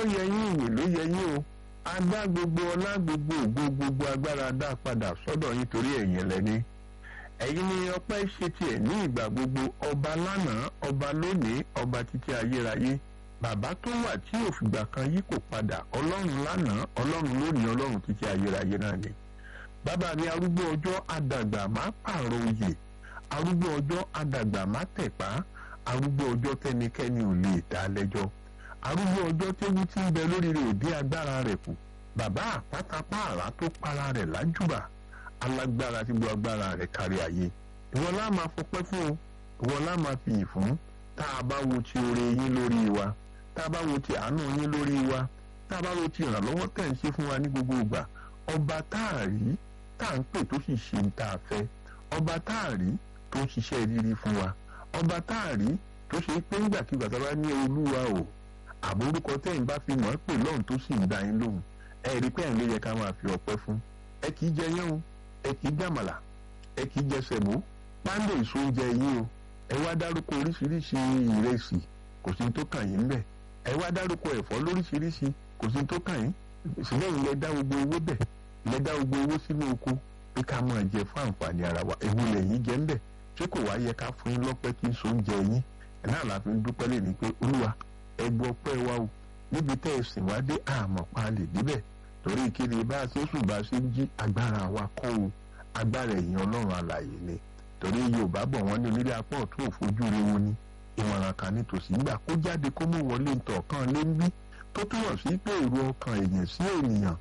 ó yẹ yín ìyìn ló yẹ yín o a dá gbogbo ọlá gbogbo ògo gbogbo agbára dá padà sọ́dọ̀ yín torí ẹ̀yin lẹ́ni ẹ̀yin ni ọpẹ́ ṣe tiẹ̀ ní ìgbà gbogbo ọba lánàá ọba lónìí ọba títí ayérayé bàbá tó wà tí òfìgbà kan yí kò padà ọlọ́run lánàá ọlọ́run lónìí ọlọ́run títí ayérayé náà ni bàbá mi arúgbó ọjọ́ adàgbà má pààrọ̀ oyè arúgbó ọjọ́ adàgbà má tẹ̀pá arúgbó ọjọ́ tẹnikẹ́ni ò lè dá lẹ́jọ́ arúgbó ọjọ́ tẹ́wú tí ń bẹ lórí rẹ̀ òde agbára rẹ̀ kù bàbá àpátápá àrá tó para rẹ̀ lájúbà alágbára tí gbọ́ agbára rẹ̀ kárí ayé ìwọ lá máa fọpẹ́ fún o ìwọ lá máa fi yìn fún tá a bá wo ti oore yín lórí wa tá a bá wo ti àánú yín lórí wa tá a bá wo ti ìrànlọ́wọ́ tẹ̀ ń ṣe fún wa ní gbogbo ìgbà ọba tá a rí tá à ń pè tó sì ṣe ń tá a fẹ́ ọba tá a rí tó ń ṣiṣẹ́ rírí fún wa ọba tá a rí tó ṣe pé ńgbàkigbà tá a bá ní olúwa o àbórúkọ tẹ́yìn bá fi mọ̀ ẹ́ pè lọ́hùn tó sì ń dá yín lóhùn ẹ rí pé ẹ̀ ló yẹ ká máa fi ọpẹ́ fún ẹ kì í jẹ yán o ẹ kì í jàmàlà ẹ kì í jẹ sẹ̀mó pándé èso oúnjẹ yín o ẹ wá dárúkọ oríṣiríṣi ìrẹsì kò sí tó kàn yín bẹ̀ ẹ wá dárúkọ ẹ̀fọ́ lóríṣiríṣi kò sí tó kàn yín sílẹ̀ yìí lẹ dá gbogbo owó bẹ̀ lẹ dá gbogbo owó sínú oko pé ká máa jẹ fún àǹfààní ara wa ewu lẹ́yìn jẹ́ ń bẹ̀ ṣé kò wá yẹ ká fún yín lọ́pẹ́ kí n so oúnjẹ yín ẹ̀ náà la fi ń dúpẹ́ lè ní pé olúwa ẹ gbọ́ pẹ́ wa o níbi tẹ́ ẹ sìn wá dé àmọ́ pa lè débẹ̀ torí ìkéde bá a ṣe sùn bá a ṣe ń jí agbára wa kọ́ o agbára ẹ̀yìn ọlọ́run alàyè ni torí yorùbá bọ̀ wọ́n ní onílé apá ọ̀tún òfojú rewo ni ìmọ̀ràn kan nítòsí gbà kó jáde kó mú wọlé ntọ̀ kan lé ń bí tó túmọ̀ sí pé èrò ọkàn èèyàn sí ènìyàn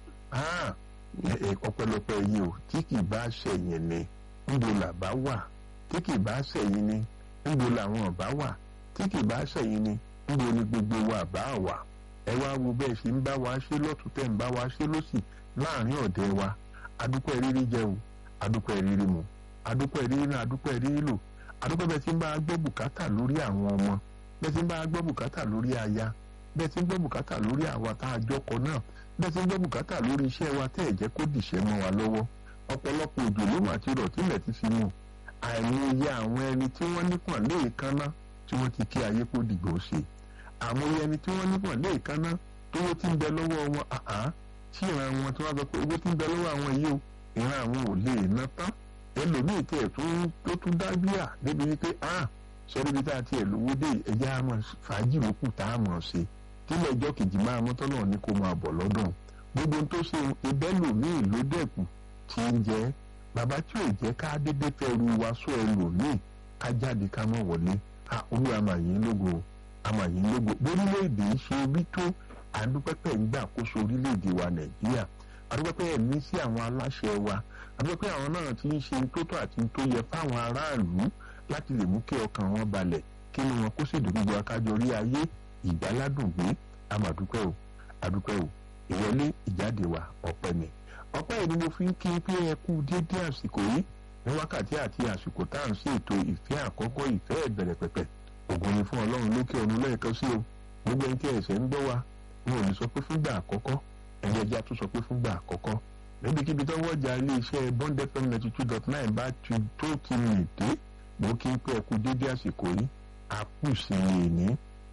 ọpẹ́lọpẹ́ yìí o tí kì bá ṣẹ̀yìn ni níbo làbá wà tí kì bá ṣẹ̀yìn ni níbo làwọn bá wà tí kì bá ṣẹ̀yìn ni níbo ni gbogbo wa bá wà ẹ wá wo bẹ́ẹ̀ ṣe ń bá wa ṣe lọ́tún tẹ̀ ń bá wa ṣe lọ́sì láàrin ọ̀dẹ́ wa adúpẹ́ rírí jẹ o adúpẹ́ rírí mu adúpẹ́ rírí náà adúpẹ́ rírí lò adúpẹ́ bẹ́ẹ̀ tí ń bá a gbọ́ bùkátà lórí àwọn ọmọ bẹ́ẹ̀ tí ń bá a gbọ́ bùkátà lórí aya bẹ́ẹ̀ tí ń gbọ́ bùkátà lórí àwa tá a jọkọ náà bẹ́ẹ̀ tí ń gbọ́ bùkátà lórí iṣẹ́ wa tẹ́ ẹ̀ jẹ́ kó dìṣẹ́ mọ́ wa lọ́wọ́ ọ̀pọ̀lọpọ̀ òjò ló mà ti rọ̀ tílẹ̀ ti fi mú àìmọye àwọn ẹni tí wọ́n nípọn léèkánná tí wọ́n ti kí ayé kó dìgbò ṣe àmọye ẹni tí wọ́n nípọn léèkánná tówó tí ń bẹ lọ́wọ́ wọn àá tí ìran wọn tí wọ́n sọ pé owó tí ń bẹ lọ́wọ́ àwọn yìí o ìran àwọn ò lè ná tán ẹlòmíì tẹ̀ tó tún dábíà débi wípé ah sọ́dọ̀ bí tá a tiẹ̀ lówó dé ẹ̀jẹ̀ àmọ́ fàájì lókù tá a mọ̀ ṣe tílẹ̀ ẹjọ́ kejì máa mọ́tọ́ náà ní kó máa bọ̀ lọ́dún gbogbo tó ṣe ìbẹ́lòmíì ló dẹ̀kù tí ń jẹ́ bàbá tí ò jẹ́ ká dédé fẹ́ ru wa sọ ẹlòmíì ká jáde ká mọ̀ wọlé a olú àmàyìn lógo àmàyìn lógo bórílẹ̀-èdè ṣe bí tó àdúpẹ́pẹ́ ń gbà kóso orílẹ̀-èdè wa nàìjíríà àdúpẹ́pẹ́ ẹ̀mí sí àwọn aláṣẹ wa àdúpẹ́pẹ́ àwọn náà ti ń ṣe tó tó àti tó yẹ fáwọn aráàlú láti lè mú kí ọkàn wọn balẹ̀ kí ni wọn kó sì dùn gbogbo akájọ rí ayé ìgbáládùn gbé àmàdúpẹ́ o àdúpẹ́ o ìwọlé ìjáde wa ọpẹ́ ni ọpẹ́ yìí ni mo fi ń kí pé ẹ kú dédé àsìkò yìí ní wákàtí àti àsìkò tá à ń ṣètò ìfẹ́ àkọ́kọ́ ìfẹ́ ìbẹ̀rẹ̀ pẹ̀pẹ̀ ògùn ni fún ọlọ́run lókè ọ̀run lẹ́ẹ̀kan sí o gbogbo ẹni tí ẹ̀sẹ̀ ń gbọ́ wa wọn ò ní sọ pé fúngbà àkọ́kọ́ ẹni ẹja tún sọ pé fúngbà àkọ́kọ́ níbikíbi tó wọ́jà iléeṣẹ́ bond fm ninety two dot nine bá ti tó ti rìn dé mo kí n pé ẹ kú dédé àsìkò yìí àkùsì ní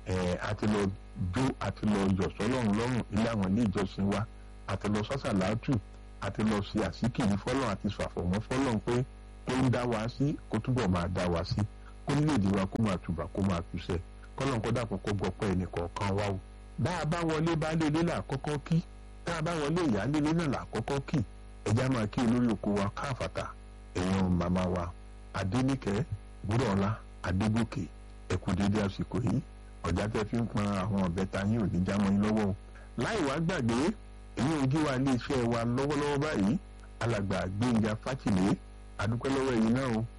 àti lọ jó àti lọ yọ̀ sọ́lọ́run lọ́rùn ilé àwọn ilé ìjọsìn wa àti lọ sọ́sàlátù àti lọ sí àsìkiri fọ́lọ́run àti sàfọ̀mọ́ fọ́lọ́run pé tó ń dá wa sí kó túbọ̀ máa dá wa sí kó nílèdè wa kó máa tùbà kó máa túṣẹ́ kọ́lọ́n kó dàpọ̀ kó gbọ́pọ̀ ẹnì kọ̀ọ̀kan wá o. bá a bá wọlé baálé ilé làkọ́kọ́ kí tá a bá wọlé ìyáálé ilé náà làkọ́kọ́ kí ẹja máa kí olórí oko wa káfàtà èèyàn màmá wa adéníkẹ́ gbúdọ̀ọ́lá adégòkè ẹ̀kú dédé àsìkò yìí ọ̀já tẹ́ fi ń pọn àwọn ọ̀bẹ ta yín ò ní já mọ́ yín lọ́wọ́ o. láì wá gbàgbé èyí ò gí wa ilé iṣẹ́ wa lọ́wọ́lọ́wọ́ báyìí alàgbà gbẹ̀ngà fátìlé adúpẹ́ lọ́wọ́ ẹ̀yin náà o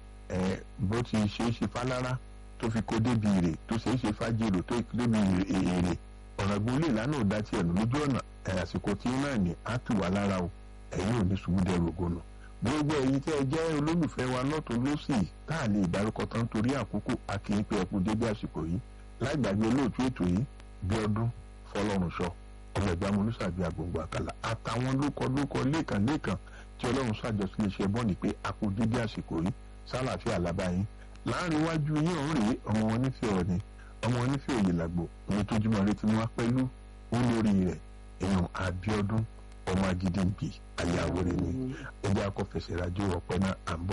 bó ti ṣe é ṣe fálára tó fi kó débi èrè tó ṣe é ṣe fájèrò tó débi èrè ọ̀nà gbólé ìlànà ò dá tiẹ̀ nù lójú ọ̀nà àsìkò tí náà ní á tù wá lára o ẹ̀yin ò ní ṣubú dẹrù ògùnà gbogbo ẹ̀yin tẹ́ ẹ jẹ́ olólùfẹ́ wa lọ́tún lọ́sì tá à lè dárúkọ tán torí àkókò akínyìn pé ẹkú dédé àsìkò yìí láìgbàgbé olóòtú ètò yìí bí ọdún fọlọ́runṣọ ọmọ ẹ̀gbá mọ́lúsàbí agbègbè àkàlà àtàwọn lókọ lókọ lẹ́ẹ̀kan lẹ́ẹ̀kan tí ọlọ́run ṣàjọsí iṣẹ́ bọ́ọ̀nì pé akú dédé àsìkò yìí sálàáfíà lábáyín láàrin iwájú yín ọ̀hún rèé ọmọ wọn nífẹ̀ẹ́ ọ̀ni ọmọ wọn nífẹ̀ẹ́ òye làgbò òun tó jùmọ̀ retí wọn pẹ̀lú olórí rẹ̀ èèyàn Abíọ́dún ọmọ Agídìgbì ayáwó rẹ̀ ni ẹjẹ́ akọ́fẹsẹ̀ rájò ọ̀pẹ náà à ń bọ̀.